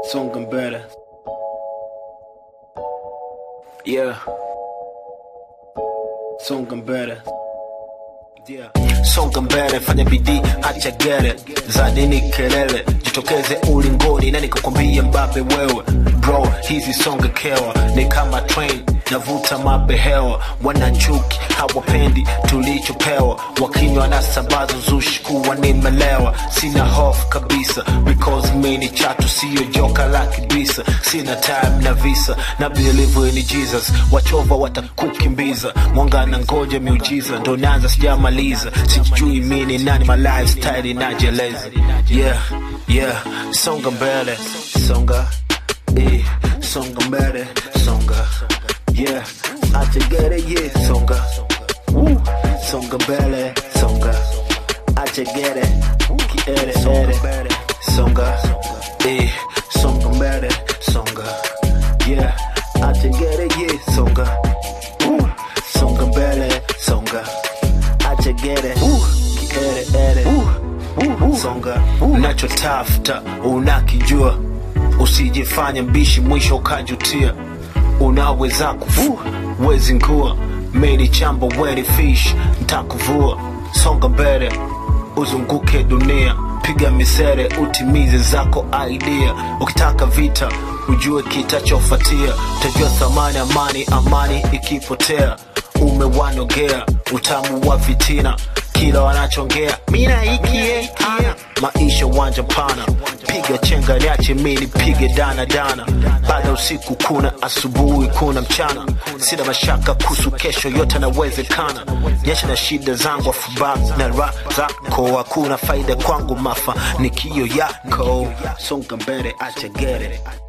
songa mbele yeah songa mbele yeah. songa mbele fanya bidii acha gere za nini kelele jitokeze ulingoni na nikakwambia mbabe wewe bro hizi songa kewa ni kama train navuta mabehewa wanachuki hawapendi tulichopewa wakinywa na sabazo zushi kuwa nimelewa sina hofu kabisa because mi ni chatu siyo joka la kibisa sina time na visa na believe in jesus wachova watakukimbiza mwanga na ngoja miujiza ndo naanza sijamaliza sijui mi ni nani my lifestyle inajeleza yeah yeah songa mbele songa eh, songa mbele songa yeah acha gere yeah songa Woo. songa mbele songa acha gere kiere ere songa eh, songa mbele songa yeah acha gere yeah songa Woo. songa mbele songa acha gere kiere ere songa unachotafuta unakijua usijifanye mbishi mwisho ukajutia unaweza kufua wezi ngua meni chambo weni fish ntakuvua songa mbele uzunguke dunia piga misere utimize zako idea ukitaka vita ujue kitachofatia utajua thamani amani amani ikipotea umewanogea utamu wa fitina kila wanachongea mina ikie maisha wanja pana piga chenga niache mini pige dana dana baada usiku kuna asubuhi kuna mchana sina mashaka kuhusu kesho yote nawezekana nyesha na shida zangu afubak na ra zako hakuna faida kwangu mafanikio yako songa mbele acha gere